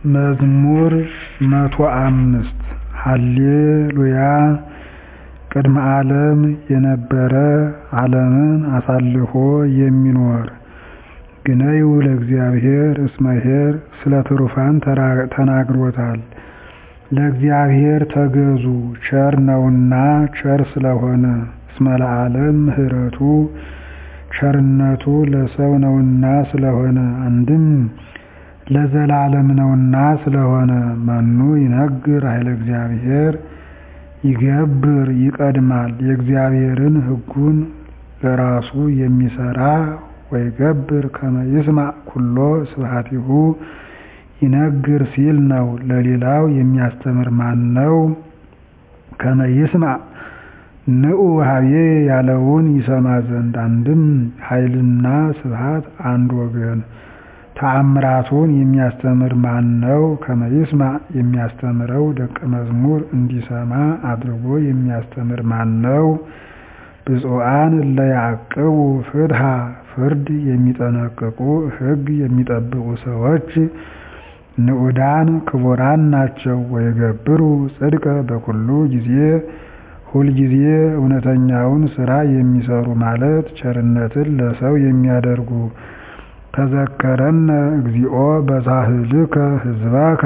መዝሙር መቶ አምስት ሃሌሉያ ቅድመ ዓለም የነበረ ዓለምን አሳልፎ የሚኖር ግነዩ ለእግዚአብሔር እስመ ኄር ስለ ትሩፋን ተናግሮታል። ለእግዚአብሔር ተገዙ ቸር ነውና ቸር ስለሆነ እስመ ለዓለም ምሕረቱ ቸርነቱ ለሰው ነውና ስለሆነ አንድም ለዘላለም ነውና ስለሆነ መኑ ይነግር ኃይለ እግዚአብሔር ይገብር ይቀድማል የእግዚአብሔርን ሕጉን ለራሱ የሚሰራ ወይገብር ከመ ይስማዕ ኩሎ ስብሐቲሁ ይነግር ሲል ነው። ለሌላው የሚያስተምር ማነው? ከመ ይስማዕ ንዑ ኀቤ ያለውን ይሰማ ዘንድ አንድም ኃይልና ስብሐት አንድ ወገን ተአምራቱን የሚያስተምር ማነው? ከመ ይስማዕ የሚያስተምረው ደቀ መዝሙር እንዲሰማ አድርጎ የሚያስተምር ማነው? ብፁዓን እለ ያዕቅቡ ፍትሐ ፍርድ የሚጠነቅቁ ሕግ የሚጠብቁ ሰዎች ንዑዳን ክቡራን ናቸው። ወይገብሩ ጽድቀ በኩሉ ጊዜ ሁልጊዜ እውነተኛውን ሥራ የሚሰሩ ማለት ቸርነትን ለሰው የሚያደርጉ ተዘከረነ እግዚኦ በሳህልከ ሕዝበከ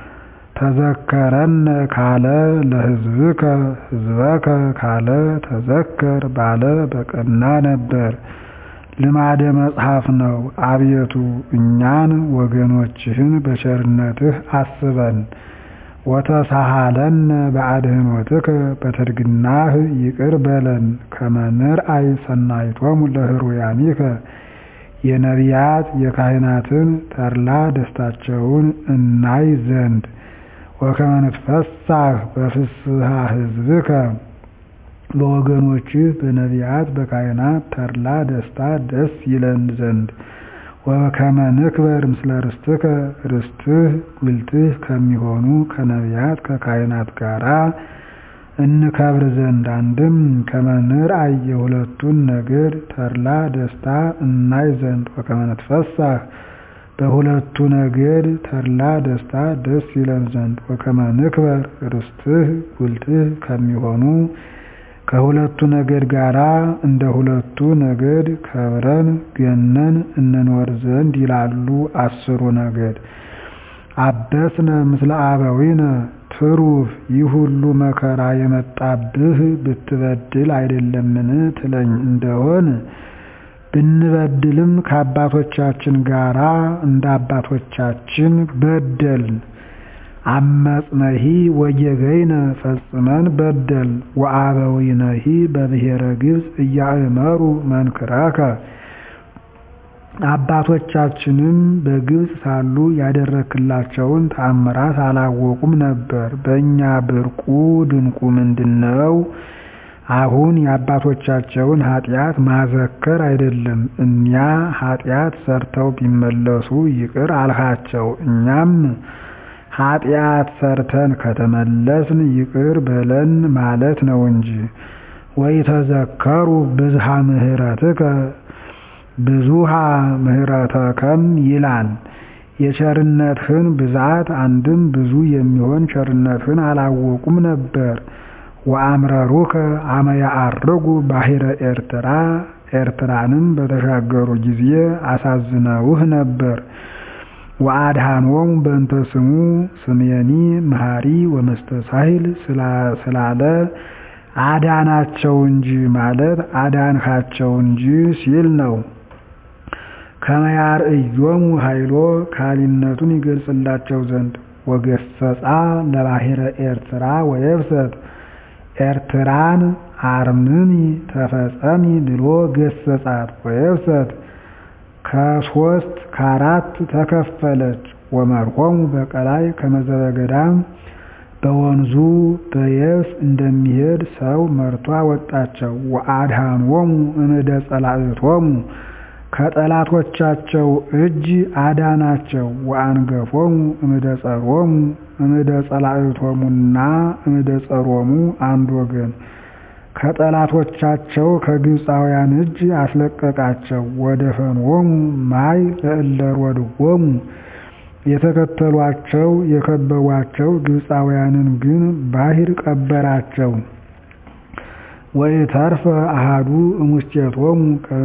ተዘከረነ ካለ ለሕዝብከ ሕዝበከ ካለ ተዘከር ባለ በቀና ነበር። ልማደ መጽሐፍ ነው። አቤቱ እኛን ወገኖችህን በቸርነትህ አስበን። ወተሳሃለነ በአድኅኖትከ በትርግናህ ይቅር በለን። ከመ ንርአይ ሰናይቶሙ ለሕሩያኒከ የነቢያት የካህናትን ተድላ ደስታቸውን እናይ ዘንድ ወከመ ንትፈሳህ በፍስሐ ሕዝብከ በወገኖችህ በነቢያት በካህናት ተድላ ደስታ ደስ ይለን ዘንድ ወከመ ንክበር ምስለ ርስትከ ርስትህ ጉልትህ ከሚሆኑ ከነቢያት ከካህናት ጋራ እንከብር ዘንድ አንድም ከመ ንርአይ የሁለቱን ነገድ ተድላ ደስታ እናይ ዘንድ ወከመ ንትፈሳህ በሁለቱ ነገድ ተድላ ደስታ ደስ ይለን ዘንድ ወከመ ንክበር ርስትህ ጉልትህ ከሚሆኑ ከሁለቱ ነገድ ጋራ እንደ ሁለቱ ነገድ ከብረን ገነን እንኖር ዘንድ ይላሉ አስሩ ነገድ። አበስነ ምስለ አበዊነ ትሩፍ ይህ ሁሉ መከራ የመጣብህ ብትበድል አይደለምን ትለኝ እንደሆን ብንበድልም ከአባቶቻችን ጋራ እንደ አባቶቻችን በደልን። አመጽነሂ ወጌገይነ ፈጽመን በደል ወአበዊነሂ በብሔረ ግብፅ እያእመሩ መንክራከ አባቶቻችንም በግብፅ ሳሉ ያደረክላቸውን ተአምራት አላወቁም ነበር። በእኛ ብርቁ ድንቁ ምንድነው? አሁን የአባቶቻቸውን ኃጢአት ማዘከር አይደለም። እኒያ ኃጢአት ሰርተው ቢመለሱ ይቅር አልሃቸው። እኛም ኃጢአት ሰርተን ከተመለስን ይቅር በለን ማለት ነው እንጂ። ወይተዘከሩ ብዝሃ ምሕረትከ ብዙሃ ምሕረተከም ይላል። የቸርነትህን ብዛት አንድም ብዙ የሚሆን ቸርነትህን አላወቁም ነበር። ወአምረሩከ አመ ያዐርጉ ባሕረ ኤርትራ ኤርትራንም በተሻገሩ ጊዜ አሳዝነውህ ነበር። ወአድኃኖሙ በእንተ ስሙ ስምየኒ መሐሪ ወመስተሳሂል ስላለ አዳናቸው እንጂ ማለት አዳንካቸው እንጂ ሲል ነው። ከመ ያርእዮሙ ኃይሎ ካሊነቱን ይገልጽላቸው ዘንድ ወገሰጻ ለባሕረ ኤርትራ ወየብሰት ኤርትራን አርምሚ ተፈጸሚ ብሎ ገሰጻት። ወየብሰት ከሶስት ከአራት ተከፈለች። ወመርሖሙ በቀላይ ከመዘበ ገዳም በወንዙ በየብስ እንደሚሄድ ሰው መርቶ አወጣቸው። ወአድኃኖሙ እምእደ ጸላእቶሙ ከጠላቶቻቸው እጅ አዳናቸው። ወአንገፎሙ እምእደ ጸሮሙ እምእደ ጸላእቶሙና እምእደ ጸሮሙ አንድ ወገን ከጠላቶቻቸው ከግብፃውያን እጅ አስለቀቃቸው። ወደፈንዎሙ ማይ ለእለ ሮድዎሙ የተከተሏቸው የከበቧቸው ግብፃውያንን ግን ባሕር ቀበራቸው። ወኢተርፈ አሐዱ እሙስቴቶሙ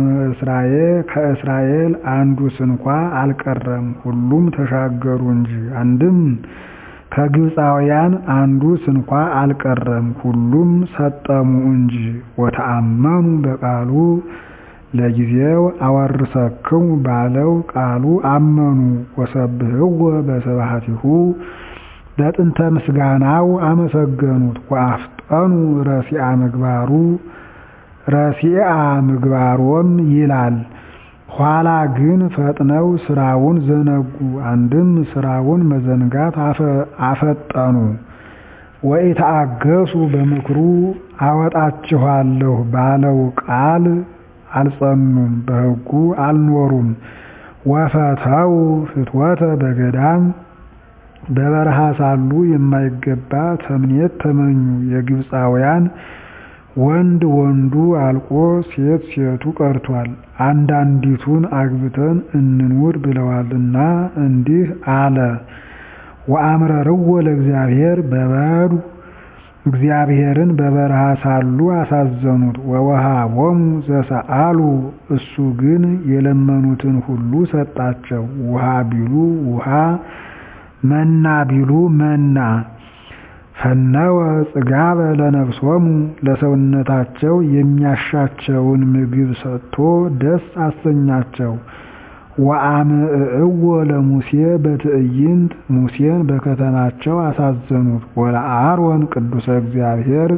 ከእስራኤል አንዱ ስንኳ አልቀረም፣ ሁሉም ተሻገሩ እንጂ። አንድም ከግብፃውያን አንዱ ስንኳ አልቀረም፣ ሁሉም ሰጠሙ እንጂ። ወተአመኑ በቃሉ ለጊዜው አወርሰክሙ ባለው ቃሉ አመኑ። ወሰብህዎ በስብሐቲሁ በጥንተ ምስጋናው አመሰገኑት። ወአፍጠኑ ረሲአ ምግባሩ ረሲአ ምግባሮም ይላል። ኋላ ግን ፈጥነው ስራውን ዘነጉ። አንድም ስራውን መዘንጋት አፈጠኑ። ወኢተአገሱ በምክሩ አወጣችኋለሁ ባለው ቃል አልጸኑም፣ በሕጉ አልኖሩም። ወፈተው ፍትወተ በገዳም በበረሃ ሳሉ የማይገባ ተምኔት ተመኙ። የግብፃውያን ወንድ ወንዱ አልቆ ሴት ሴቱ ቀርቷል፣ አንዳንዲቱን አግብተን እንኑር ብለዋልና እንዲህ አለ። ወአምረርዎ ለእግዚአብሔር በበዱ እግዚአብሔርን በበረሃ ሳሉ አሳዘኑት። ወወሃቦሙ ዘሰአሉ እሱ ግን የለመኑትን ሁሉ ሰጣቸው። ውሃ ቢሉ ውሃ፣ መና ቢሉ መና። ፈነወ ጽጋበ ለነፍሶሙ ለሰውነታቸው የሚያሻቸውን ምግብ ሰጥቶ ደስ አሰኛቸው። ወአምዕእዎ ለሙሴ በትዕይንት ሙሴን በከተማቸው አሳዘኑት። ወለአሮን ቅዱሰ እግዚአብሔር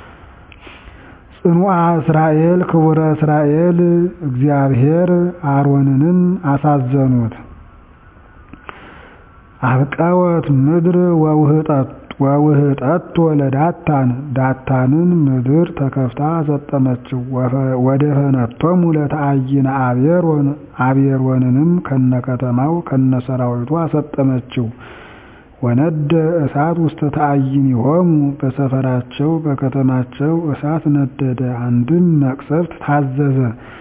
ጽኑዓ እስራኤል ክቡረ እስራኤል እግዚአብሔር አሮንንም አሳዘኑት። አብቀወት ምድር ወውህጠቶ ለዳታን ዳታንን ምድር ተከፍታ አሰጠመችው። ወደፈነቶሙ ለተአይነ አቤሮን አቤሮንንም ከነከተማው ከነሰራዊቱ አሰጠመችው። ወነደ እሳት ውስተ ተአይኒሆሙ በሰፈራቸው በከተማቸው እሳት ነደደ። አንድም መቅሰፍት ታዘዘ።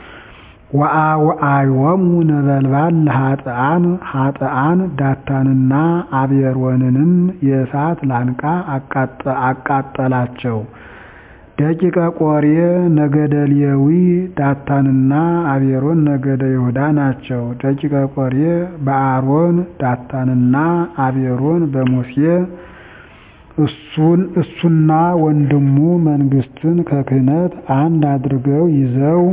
ወአውዓዮሙ ነበልባል ለኃጥአን ኃጥአን ዳታንና አቤሮንንም የእሳት ላንቃ አቃጠላቸው። ደቂቀ ቆሬ ነገደ ሌዊ ዳታንና አቤሮን ነገደ ይሁዳ ናቸው። ደቂቀ ቆሬ በአሮን ዳታንና አቤሮን በሙሴ እሱን እሱና ወንድሙ መንግስትን ከክህነት አንድ አድርገው ይዘው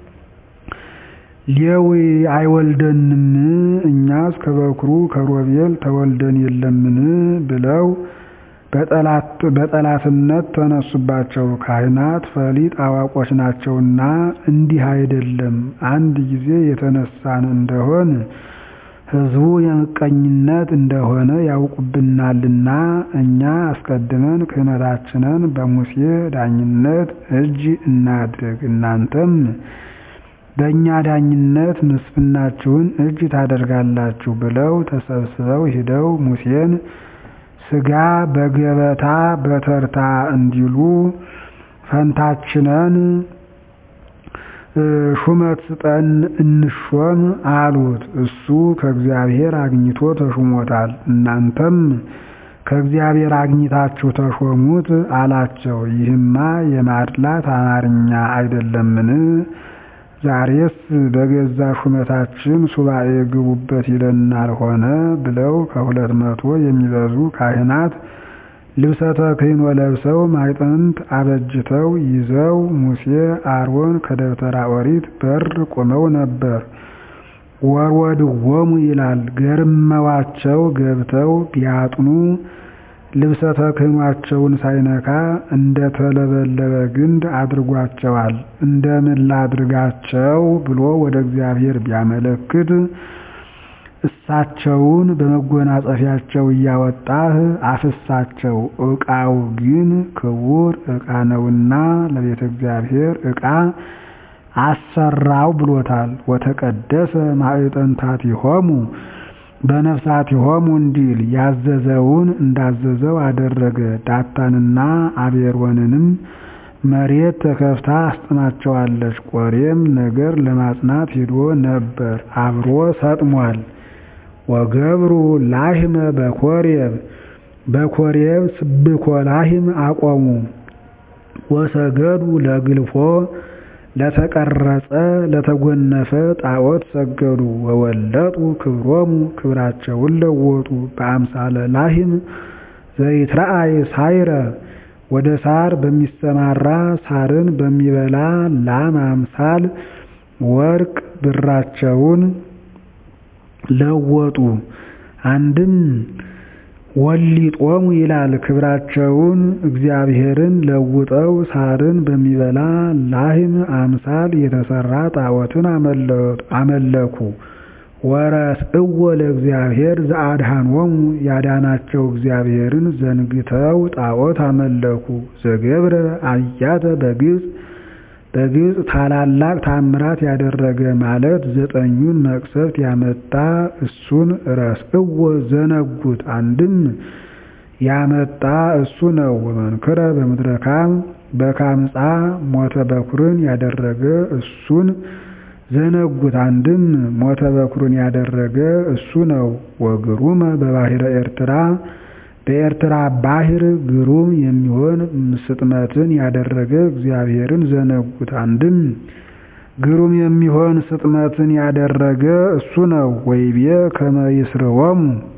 ሌዊ አይወልደንም እኛስ ከበኩሩ ከሮቤል ተወልደን የለምን ብለው በጠላትነት ተነሱባቸው። ካህናት ፈሊጥ አዋቆች ናቸውና እንዲህ አይደለም፣ አንድ ጊዜ የተነሳን እንደሆን ሕዝቡ የምቀኝነት እንደሆነ ያውቁብናልና እኛ አስቀድመን ክህነታችንን በሙሴ ዳኝነት እጅ እናድርግ እናንተም በእኛ ዳኝነት ምስፍናችሁን እጅ ታደርጋላችሁ ብለው ተሰብስበው ሂደው ሙሴን ሥጋ በገበታ በተርታ እንዲሉ ፈንታችንን ሹመት ስጠን እንሾም አሉት። እሱ ከእግዚአብሔር አግኝቶ ተሹሞታል። እናንተም ከእግዚአብሔር አግኝታችሁ ተሾሙት አላቸው። ይህማ የማድላት አማርኛ አይደለምን? ዛሬስ በገዛ ሹመታችን ሱባኤ ግቡበት ይለናል ሆነ ብለው ከሁለት መቶ የሚበዙ ካህናት ልብሰ ተክህኖ ለብሰው ማዕጠንት አበጅተው ይዘው ሙሴ አሮን ከደብተራ ኦሪት በር ቆመው ነበር። ወርወድዎሙ ይላል ገርመዋቸው ገብተው ቢያጥኑ ልብሰ ተክህኗቸውን ሳይነካ እንደ ተለበለበ ግንድ አድርጓቸዋል። እንደምን ላድርጋቸው ብሎ ወደ እግዚአብሔር ቢያመለክት እሳቸውን በመጎናጸፊያቸው እያወጣህ አፍሳቸው፣ ዕቃው ግን ክቡር ዕቃ ነውና ለቤተ እግዚአብሔር ዕቃ አሰራው ብሎታል። ወተቀደሰ ማዕጠንታቲሆሙ በነፍሳቲሆሙ እንዲል ያዘዘውን እንዳዘዘው አደረገ። ዳታንና አቤሮንንም መሬት ተከፍታ አስጥማቸዋለች። ቆሬም ነገር ለማጽናት ሂዶ ነበር፣ አብሮ ሰጥሟል። ወገብሩ ላህመ በኮሬብ በኮሬብ ስብኮ ላህም አቆሙ። ወሰገዱ ለግልፎ ለተቀረጸ ለተጎነፈ ጣዖት ሰገዱ። ወወለጡ ክብሮሙ ክብራቸውን ለወጡ። በአምሳለ ላህም ዘይትረአይ ሳይረ ወደ ሳር በሚሰማራ ሳርን በሚበላ ላም አምሳል ወርቅ ብራቸውን ለወጡ። አንድም ወሊጦሙ ይላል ክብራቸውን እግዚአብሔርን ለውጠው ሳርን በሚበላ ላህም አምሳል የተሰራ ጣዖትን አመለኩ። ወረስእዎ ለእግዚአብሔር ዘአድኃኖሙ ያዳናቸው እግዚአብሔርን ዘንግተው ጣዖት አመለኩ። ዘገብረ አብያተ በግብፅ በግብፅ ታላላቅ ታምራት ያደረገ ማለት ዘጠኙን መቅሰፍት ያመጣ እሱን ረስእዎ ዘነጉት። አንድም ያመጣ እሱ ነው። ወመንክረ በምድረ ካም በካምፃ ሞተ በኩርን ያደረገ እሱን ዘነጉት። አንድም ሞተ በኩርን ያደረገ እሱ ነው። ወግሩመ በባሕረ ኤርትራ በኤርትራ ባሕር ግሩም የሚሆን ስጥመትን ያደረገ እግዚአብሔርን ዘነጉት። አንድም ግሩም የሚሆን ስጥመትን ያደረገ እሱ ነው። ወይቤ ከመ ይስርወሙ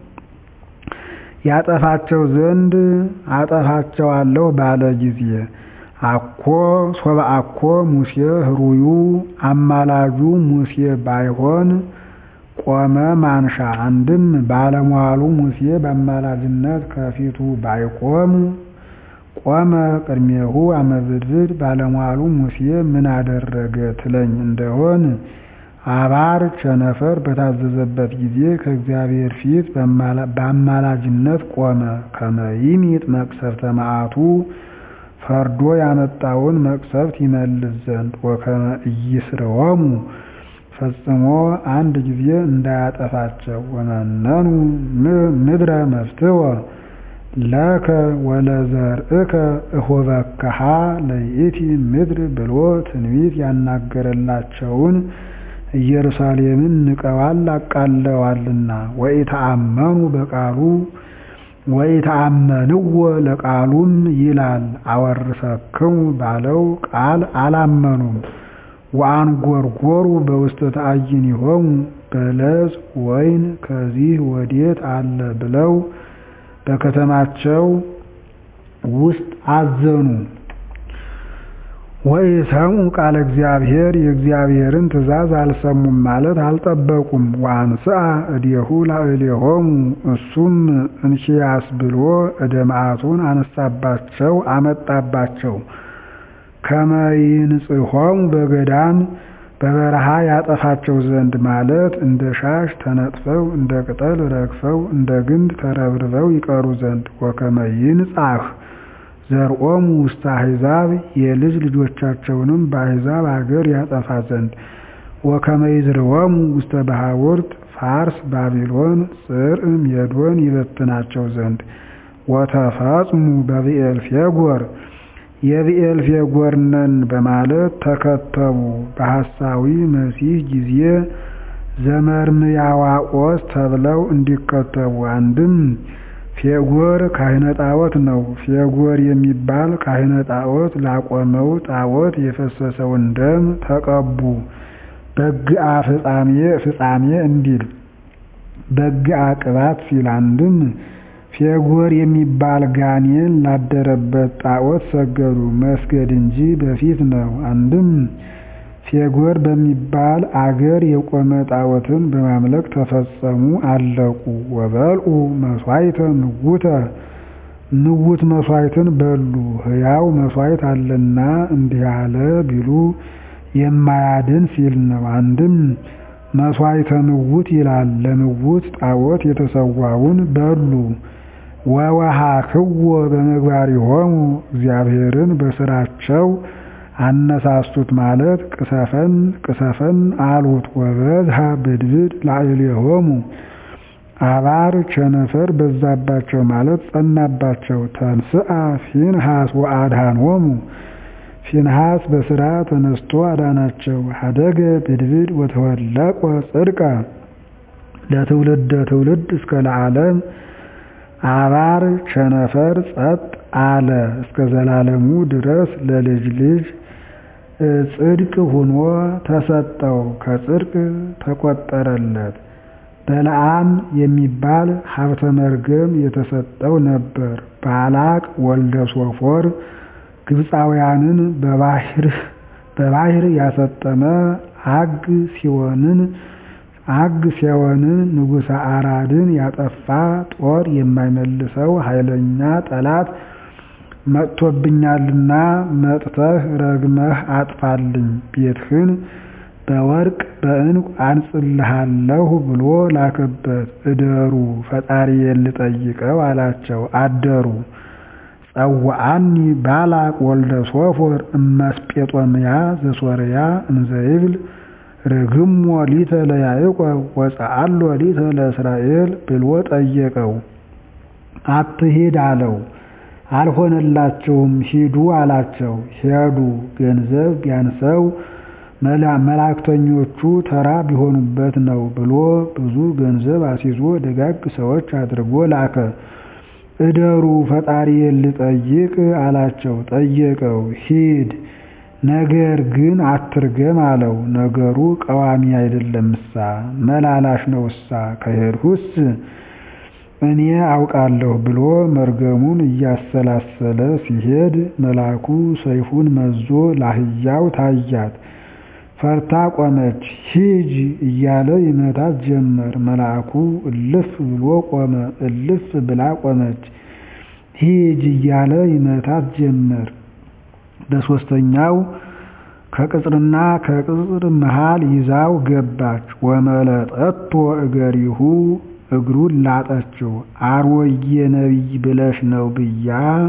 ያጠፋቸው ዘንድ አጠፋቸዋለሁ ባለ ጊዜ አኮ ሶበ አኮ ሙሴ ህሩዩ አማላጁ ሙሴ ባይሆን ቆመ ማንሻ። አንድም ባለሟሉ ሙሴ በአማላጅነት ከፊቱ ባይቆም ቆመ ቅድሜሁ አመብድብድ ባለሟሉ ሙሴ ምን አደረገ ትለኝ እንደሆን አባር ቸነፈር በታዘዘበት ጊዜ ከእግዚአብሔር ፊት በአማላጅነት ቆመ። ከመ ይሚጥ መቅሰፍተ መዓቱ ፈርዶ ያመጣውን መቅሰፍት ይመልስ ዘንድ ወከመ ኢይስርወሙ ፈጽሞ አንድ ጊዜ እንዳያጠፋቸው። ወመነኑ ምድረ መፍትወ ለከ ወለዘርእከ እሆበከሃ ለይእቲ ምድር ብሎ ትንቢት ያናገረላቸውን ኢየሩሳሌምን ንቀዋል አቃለዋልና። ወኢተአመኑ በቃሉ ወኢተአመንዎ ለቃሉም ይላል አወርሰክሙ ባለው ቃል አላመኑም። ወአንጎርጎሩ በውስተ ተአይኒሆሙ በለስ ወይን ከዚህ ወዴት አለ ብለው በከተማቸው ውስጥ አዘኑ። ወኢሰምዑ ቃለ እግዚአብሔር የእግዚአብሔርን ትእዛዝ አልሰሙም ማለት አልጠበቁም። ወአንስአ እዴሁ ላዕሌሆሙ እሱም እንኪያስ ብሎ እደ መዓቱን አነሳባቸው አመጣባቸው። ከመ ይንጽሖሙ በገዳም በበረሃ ያጠፋቸው ዘንድ ማለት እንደ ሻሽ ተነጥፈው እንደ ቅጠል ረግፈው እንደ ግንድ ተረብርበው ይቀሩ ዘንድ ወከመ ይንጻሕ ዘርኦሙ ውስተ አሕዛብ የልጅ ልጆቻቸውንም በአሕዛብ አገር ያጠፋ ዘንድ ወከመ ይዝርወሙ ውስተ ባሕውርት ፋርስ ባቢሎን ጽር ሜዶን ይበትናቸው ዘንድ ወተፈጽሙ በብዔልፌጎር የብዔልፌጎር ነን በማለት ተከተቡ። በሐሳዊ መሲሕ ጊዜ ዘመርምያዋቆስ ተብለው እንዲከተቡ አንድም ፌጎር ካህነ ጣዖት ነው። ፌጎር የሚባል ካህነ ጣዖት ላቆመው ጣዖት የፈሰሰውን ደም ተቀቡ። በግአ ፍጻሜ ፍጻሜ እንዲል በግአ ቅባት ሲል አንድም ፌጎር የሚባል ጋኔን ላደረበት ጣዖት ሰገዱ። መስገድ እንጂ በፊት ነው። አንድም ፌጎር በሚባል አገር የቆመ ጣዖትን በማምለክ ተፈጸሙ አለቁ። ወበልዑ መሥዋዕተ ምውተ ምውት መሥዋዕትን በሉ። ሕያው መሥዋዕት አለና እንዲህ አለ ቢሉ የማያድን ሲል ነው። አንድም መሥዋዕተ ምውት ይላል። ለምውት ጣዖት የተሰዋውን በሉ። ወወሃክዎ በምግባሪሆሙ እግዚአብሔርን በስራቸው አነሳሱት ማለት ቅሰፈን ቅሰፈን አሉት። ወበዝሃ ብድብድ ላዕሌሆሙ አባር ቸነፈር በዛባቸው ማለት ጸናባቸው። ተንስአ ፊንሃስ ወአድኃኖሙ ፊንሃስ በስራ ተነስቶ አዳናቸው። ሀደገ ብድብድ ወተወለቆ ጽድቀ ለትውልደ ትውልድ እስከ ለዓለም አባር ቸነፈር ጸጥ አለ እስከ ዘላለሙ ድረስ ለልጅ ልጅ ጽድቅ ሁኖ ተሰጠው ከጽድቅ ተቆጠረለት። በለዓም የሚባል ሀብተ መርገም የተሰጠው ነበር። ባላቅ ወልደ ሶፎር ግብፃውያንን በባህር ያሰጠመ አግ ሲሆንን አግ ሲሆንን ንጉሠ አራድን ያጠፋ ጦር የማይመልሰው ኃይለኛ ጠላት መጥቶብኛልና መጥተህ ረግመህ አጥፋልኝ ቤትህን በወርቅ በዕንቁ አንጽልሃለሁ ብሎ ላከበት። እደሩ ፈጣሪዬን ልጠይቀው አላቸው። አደሩ። ጸውዐኒ ባላቅ ወልደ ሶፎር እመስጴጦምያ ዘሶርያ እንዘይብል ርግሞ ሊተ ለያዕቆብ ወፀአሎ ሊተ ለእስራኤል ብሎ ጠየቀው። አትሂድ አለው። አልሆነላቸውም ሂዱ አላቸው። ሄዱ። ገንዘብ ቢያንሰው መላእክተኞቹ ተራ ቢሆኑበት ነው ብሎ ብዙ ገንዘብ አስይዞ ደጋግ ሰዎች አድርጎ ላከ። እደሩ ፈጣሪዬን ልጠይቅ አላቸው። ጠየቀው። ሂድ ነገር ግን አትርገም አለው። ነገሩ ቀዋሚ አይደለምሳ መላላሽ ነውሳ ከሄድሁስ እኔ አውቃለሁ ብሎ መርገሙን እያሰላሰለ ሲሄድ መልአኩ ሰይፉን መዞ ላህያው ታያት። ፈርታ ቆመች። ሂጅ እያለ ይመታት ጀመር። መልአኩ እልፍ ብሎ ቆመ። እልፍ ብላ ቆመች። ሂጅ እያለ ይመታት ጀመር። በሦስተኛው ከቅጽርና ከቅጽር መሃል ይዛው ገባች። ወመለጠቶ እገሪሁ እግሩን ላጠችው። አሮዬ ነቢይ ብለሽ ነው ብያ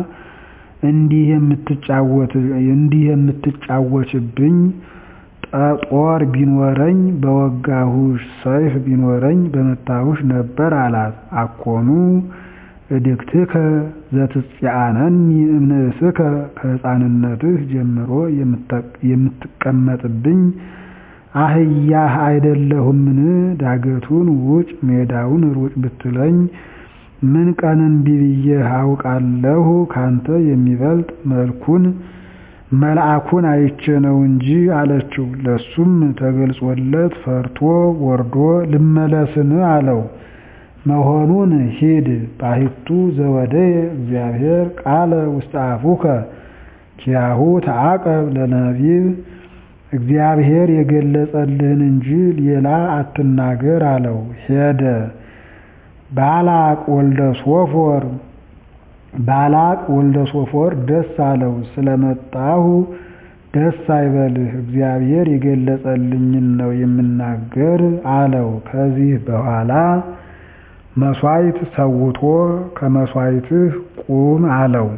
እንዲህ የምትጫወችብኝ ጦር ቢኖረኝ በወጋሁሽ፣ ሰይፍ ቢኖረኝ በመታሁሽ ነበር አላት። አኮኑ እድግትከ ዘትጽአነኒ እምንእስከ ከሕፃንነትህ ጀምሮ የምትቀመጥብኝ አህያህ አይደለሁምን? ዳገቱን ውጭ ሜዳውን ሩጭ ብትለኝ ምን ቀን እምቢ ብዬህ አውቃለሁ? ካንተ የሚበልጥ መልኩን መልአኩን አይቼ ነው እንጂ አለችው። ለሱም ተገልጾለት ፈርቶ ወርዶ ልመለስን አለው። መሆኑን ሂድ ባሕቱ ዘወደየ እግዚአብሔር ቃለ ውስተ አፉከ ኪያሁ ተዓቀብ ለነቢብ እግዚአብሔር የገለጸልህን እንጂ ሌላ አትናገር አለው። ሄደ። ባላቅ ወልደ ሶፎር ባላቅ ወልደ ሶፎር ደስ አለው። ስለመጣሁ ደስ አይበልህ፣ እግዚአብሔር የገለጸልኝን ነው የምናገር አለው። ከዚህ በኋላ መሥዋዕት ሰውቶ ከመሥዋዕትህ ቁም አለው።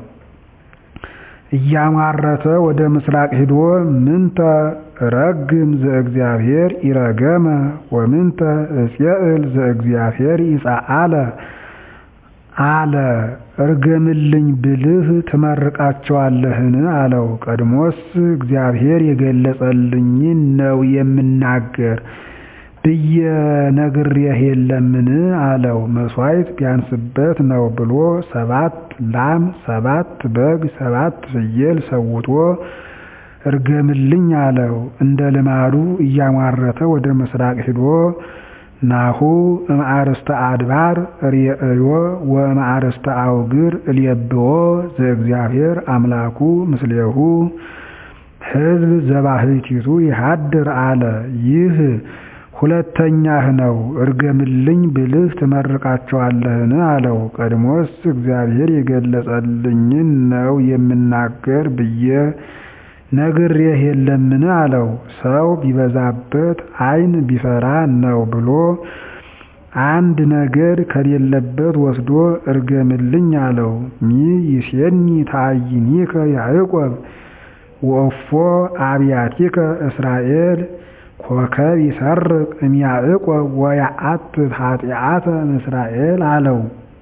እያማረተ ወደ ምስራቅ ሂዶ ምንተ ረግም ዘእግዚአብሔር ኢረገመ ወምንተ እፄእል ዘእግዚአብሔር ይጻአለ አለ። እርገምልኝ ብልህ ትመርቃቸዋለህን? አለው። ቀድሞስ እግዚአብሔር የገለጸልኝን ነው የምናገር ብዬ ነግሬህ የለምን? አለው። መሥዋዕት ቢያንስበት ነው ብሎ ሰባት ላም፣ ሰባት በግ፣ ሰባት ፍየል ሰውቶ እርገምልኝ አለው። እንደ ልማዱ እያሟረተ ወደ ምስራቅ ሂዶ ናሁ እምአርስተ አድባር ርእዮ ወእምአርስተ አውግር እልየብዎ ዘእግዚአብሔር አምላኩ ምስሌሁ ሕዝብ ዘባሕቲቱ ይሃድር አለ። ይህ ሁለተኛህ ነው። እርገምልኝ ብልህ ትመርቃቸዋለህን? አለው። ቀድሞስ እግዚአብሔር የገለጸልኝን ነው የምናገር ብዬ ነግሬህ የለምን? አለው። ሰው ቢበዛበት ዓይን ቢፈራ ነው ብሎ አንድ ነገድ ከሌለበት ወስዶ እርገምልኝ አለው። ሚ ይሴኒ ታዕይኒከ ያዕቆብ ወእፎ አብያቲከ እስራኤል ኮከብ ይሰርቅ እምያዕቆብ ወያአትት ኃጢአተ እስራኤል አለው።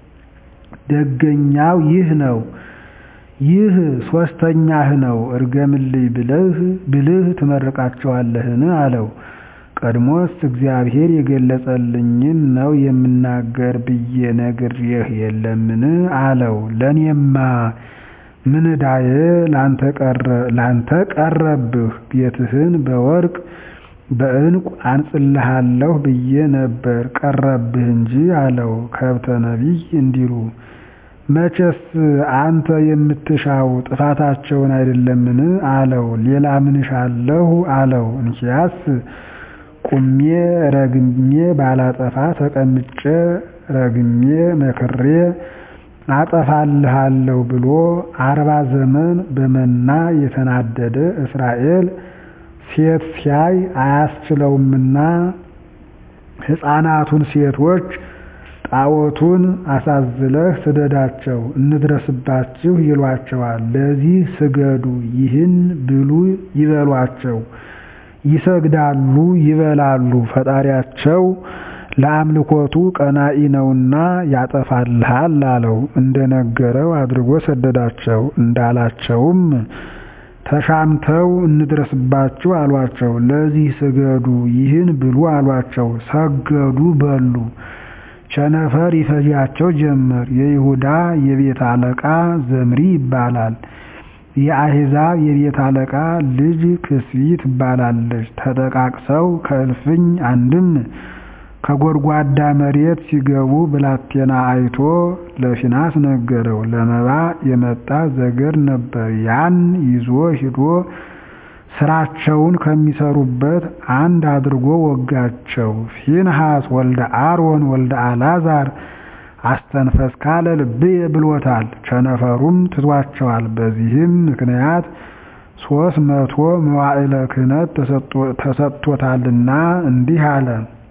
ደገኛው ይህ ነው። ይህ ሦስተኛህ ነው። እርገምልኝ ብልህ ብልህ ትመርቃቸዋለህን? አለው። ቀድሞስ እግዚአብሔር የገለጸልኝን ነው የምናገር ብዬ ነግሬህ የለምን አለው። ለእኔማ ምን ዕዳዬ ላንተ ቀረብህ? ቤትህን በወርቅ በዕንቁ አንጽልሃለሁ ብዬ ነበር ቀረብህ እንጂ አለው። ከብተ ነቢይ እንዲሉ መቼስ አንተ የምትሻው ጥፋታቸውን አይደለምን አለው። ሌላ ምን እሻለሁ አለው። እንኪያስ ቁሜ ረግሜ ባላጠፋ ተቀምጬ ረግሜ መክሬ አጠፋልሃለሁ ብሎ አርባ ዘመን በመና የተናደደ እስራኤል ሴት ሲያይ አያስችለውምና ሕፃናቱን ሴቶች ጣዖቱን አሳዝለህ ስደዳቸው እንድረስባችሁ ይሏቸዋል። ለዚህ ስገዱ፣ ይህን ብሉ ይበሏቸው። ይሰግዳሉ፣ ይበላሉ። ፈጣሪያቸው ለአምልኮቱ ቀናኢ ነውና ያጠፋልሃል አለው። እንደነገረው አድርጎ ሰደዳቸው። እንዳላቸውም ተሻምተው እንድረስባችሁ አሏቸው። ለዚህ ስገዱ፣ ይህን ብሉ አሏቸው። ሰገዱ፣ በሉ። ቸነፈር ይፈጃቸው ጀመር። የይሁዳ የቤት አለቃ ዘምሪ ይባላል። የአሕዛብ የቤት አለቃ ልጅ ክስቢ ትባላለች። ተጠቃቅሰው ከእልፍኝ አንድም ከጎድጓዳ መሬት ሲገቡ ብላቴና አይቶ ለፊናስ ነገረው። ለመባ የመጣ ዘገር ነበር። ያን ይዞ ሂዶ ስራቸውን ከሚሰሩበት አንድ አድርጎ ወጋቸው። ፊንሐስ ወልደ አሮን ወልደ አልዓዛር አስተንፈስ ካለ ልብየ ብሎታል። ቸነፈሩም ትቷቸዋል። በዚህም ምክንያት ሶስት መቶ መዋዕለ ክህነት ተሰጥቶታልና እንዲህ አለ።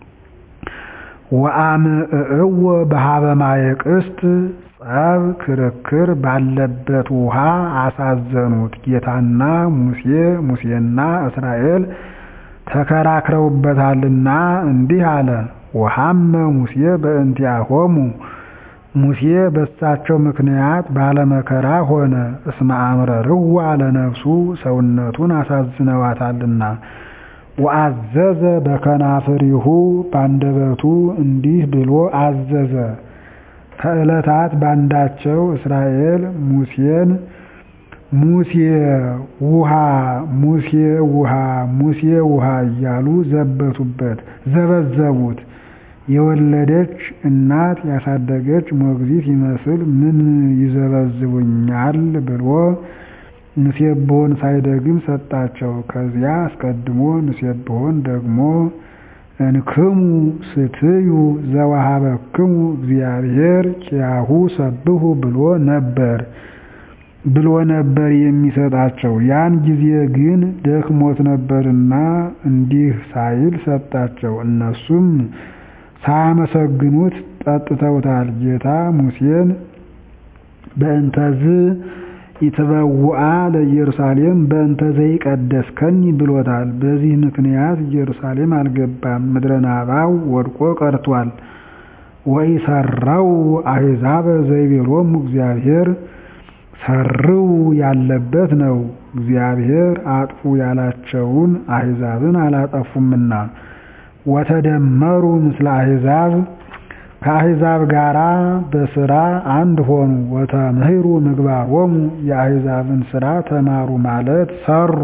ወአምዕእዎ በሀበ ማየ ቅስት ጸብ ክርክር ባለበት ውሃ አሳዘኑት። ጌታና ሙሴ ሙሴና እስራኤል ተከራክረውበታልና እንዲህ አለ። ወሐመ ሙሴ በእንቲአሆሙ ሙሴ በሳቸው ምክንያት ባለመከራ ሆነ። እስመ አምረርዋ ለነፍሱ ሰውነቱን አሳዝነዋታልና። ወአዘዘ በከናፍሪሁ ባንደበቱ እንዲህ ብሎ አዘዘ። ከዕለታት ባንዳቸው እስራኤል ሙሴን ሙሴ ውሃ ሙሴ ውሃ ሙሴ ውሃ እያሉ ዘበቱበት፣ ዘበዘቡት። የወለደች እናት ያሳደገች ሞግዚት ይመስል ምን ይዘበዝቡኛል ብሎ ንሴብሖን ሳይደግም ሰጣቸው። ከዚያ አስቀድሞ ንሴብሖን ደግሞ እንክሙ ስትዩ ዘወሀበክሙ እግዚአብሔር ኪያሁ ሰብሑ ብሎ ነበር ብሎ ነበር የሚሰጣቸው። ያን ጊዜ ግን ደክሞት ነበርና እንዲህ ሳይል ሰጣቸው። እነሱም ሳያመሰግኑት ጠጥተውታል። ጌታ ሙሴን በእንተዝ ኢትበውአ ለኢየሩሳሌም በእንተ ዘይቀደስከኒ ብሎታል። በዚህ ምክንያት ኢየሩሳሌም አልገባም፣ ምድረ ናባው ወድቆ ቀርቷል። ወኢሰረው አሕዛበ ዘይቤሎሙ እግዚአብሔር ሰርው ያለበት ነው። እግዚአብሔር አጥፉ ያላቸውን አሕዛብን አላጠፉምና ወተደመሩ ምስለ አሕዛብ ከአሕዛብ ጋር በስራ አንድ ሆኑ። ወተምህሩ ምግባሮሙ የአሕዛብን ስራ ተማሩ ማለት ሰሩ።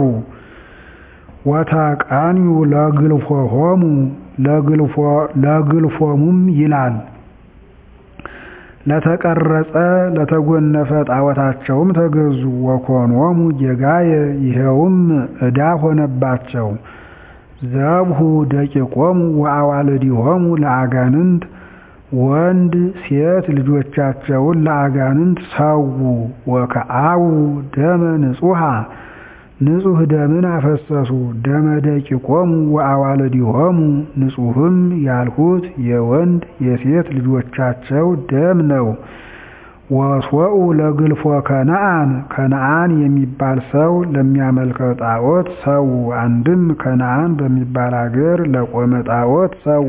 ወተቃንዩ ለግልፎሆሙ ለግልፎሙም ይላል ለተቀረጸ ለተጎነፈ ጣዖታቸውም ተገዙ። ወኮኖሙ ጌጋየ ይኸውም ዕዳ ሆነባቸው። ዘብሁ ደቂቆሙ ወአዋልዲሆሙ ለአጋንንት ወንድ ሴት ልጆቻቸውን ለአጋንንት ሰዉ። ወከአቡ ደመ ንጹሐ ንጹሕ ደምን አፈሰሱ። ደመ ደቂቆሙ ወአዋልዲሆሙ ንጹሕም ያልሁት የወንድ የሴት ልጆቻቸው ደም ነው። ወስወኡ ለግልፎ ከነአን ከነአን የሚባል ሰው ለሚያመልከው ጣዖት ሰው። አንድም ከነአን በሚባል አገር ለቆመ ጣዖት ሰው።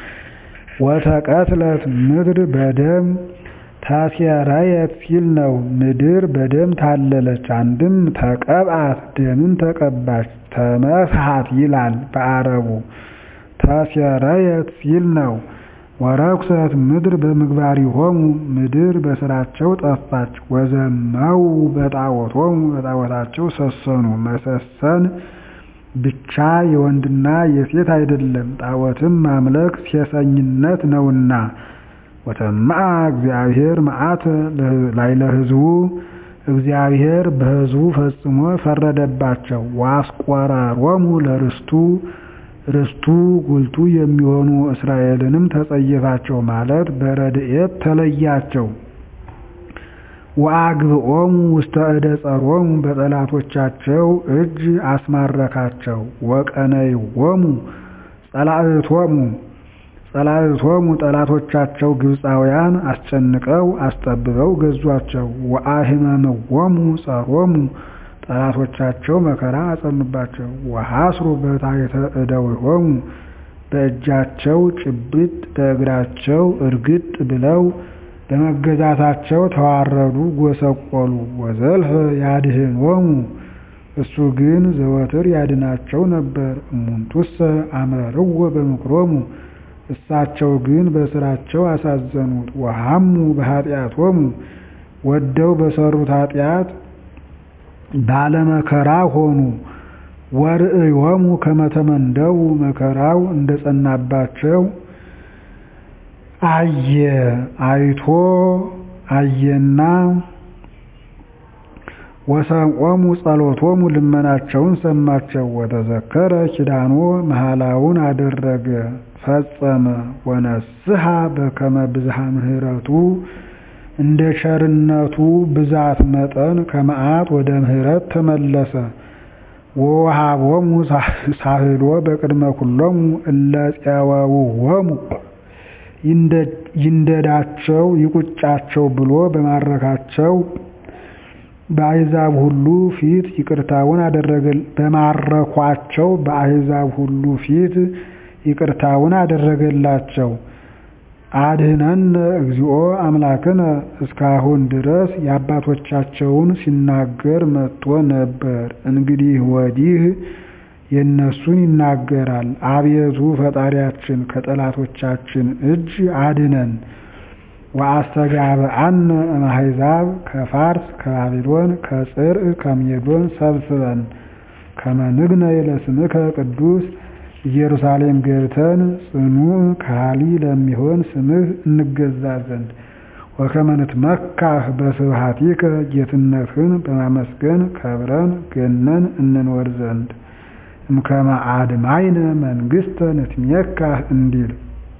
ወተቀትለት ምድር በደም ታሴረየት ሲል ነው። ምድር በደም ታለለች። አንድም ተቀብአት ደምን ተቀባች። ተመስሐት ይላል በአረቡ ተሴረየት ሲል ነው። ወረኩሰት ምድር በምግባሪሆሙ ምድር በስራቸው ጠፋች። ወዘመው በጣዖቶሙ በጣዖታቸው ሰሰኑ። መሰሰን ብቻ የወንድና የሴት አይደለም፣ ጣዖትም ማምለክ ሴሰኝነት ነውና። ወተማዐ እግዚአብሔር መዓተ ላዕለ ሕዝቡ እግዚአብሔር በሕዝቡ ፈጽሞ ፈረደባቸው። ወአስቆረሮሙ ለርስቱ ርስቱ ጉልቱ የሚሆኑ እስራኤልንም ተጸየፋቸው ማለት በረድኤት ተለያቸው። ወአግብኦሙ ውስተ እደ ጸሮሙ በጠላቶቻቸው እጅ አስማረካቸው። ወቀነይዎሙ ጸላእቶሙ ጸላእቶሙ ጠላቶቻቸው ግብፃውያን አስጨንቀው አስጠብበው ገዟቸው። ወአሕመምዎሙ ጸሮሙ ጠላቶቻቸው መከራ አጸኑባቸው። ወሐስሩ በታሕተ እደዊሆሙ በእጃቸው ጭብጥ በእግራቸው እርግጥ ብለው በመገዛታቸው ተዋረዱ፣ ጎሰቆሉ። ወዘልፈ ያድኅኖሙ እሱ ግን ዘወትር ያድናቸው ነበር። እሙንቱሰ አመርዎ በምክሮሙ እሳቸው ግን በስራቸው አሳዘኑት። ወሐሙ በኃጢአቶሙ ወደው በሰሩት ኃጢአት ባለመከራ ሆኑ። ወርእዮሙ ከመተመንደው መከራው እንደጸናባቸው አየ አይቶ አየና ወሰምዖሙ ጸሎቶሙ ልመናቸውን ሰማቸው። ወተዘከረ ኪዳኖ መሐላውን አደረገ ፈጸመ። ወነስሐ በከመ ብዝሃ ምሕረቱ እንደ ቸርነቱ ብዛት መጠን ከመዓት ወደ ምሕረት ተመለሰ። ወወሃቦሙ ሳህሎ በቅድመ ኩሎሙ እለ ፄወውዎሙ ይንደዳቸው ይቁጫቸው ብሎ በማረካቸው በአሕዛብ ሁሉ ፊት ይቅርታውን አደረገ በማረኳቸው በአሕዛብ ሁሉ ፊት ይቅርታውን አደረገላቸው። አድኅነነ እግዚኦ አምላክነ እስካሁን ድረስ የአባቶቻቸውን ሲናገር መጥቶ ነበር። እንግዲህ ወዲህ የእነሱን ይናገራል። አቤቱ ፈጣሪያችን ከጠላቶቻችን እጅ አድነን። ወአስተጋብአነ እምአሕዛብ ከፋርስ ከባቢሎን ከጽርዕ ከሜዶን ሰብስበን ከመ ንግነይ ለስምከ ቅዱስ ኢየሩሳሌም ገብተን ጽኑዕ ከሃሊ ለሚሆን ስምህ እንገዛ ዘንድ ወከመ ንትመካህ በስብሐቲከ ጌትነትህን በማመስገን ከብረን ገነን እንኖር ዘንድ እምከመ አድማይነ መንግሥተ ንትሜካህ እንዲል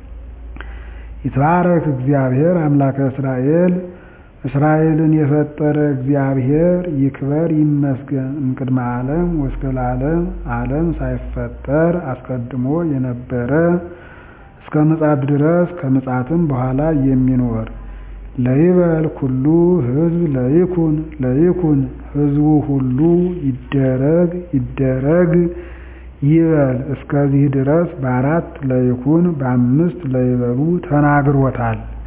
ይትባረክ እግዚአብሔር አምላከ እስራኤል እስራኤልን የፈጠረ እግዚአብሔር ይክበር ይመስገን። እምቅድመ ዓለም ወእስከ ለዓለም ዓለም ሳይፈጠር አስቀድሞ የነበረ እስከ ምጽአት ድረስ ከምጽአትም በኋላ የሚኖር ለይበል ኩሉ ሕዝብ ለይኩን ለይኩን ሕዝቡ ሁሉ ይደረግ ይደረግ ይበል። እስከዚህ ድረስ በአራት ለይኩን በአምስት ለይበሉ ተናግሮታል።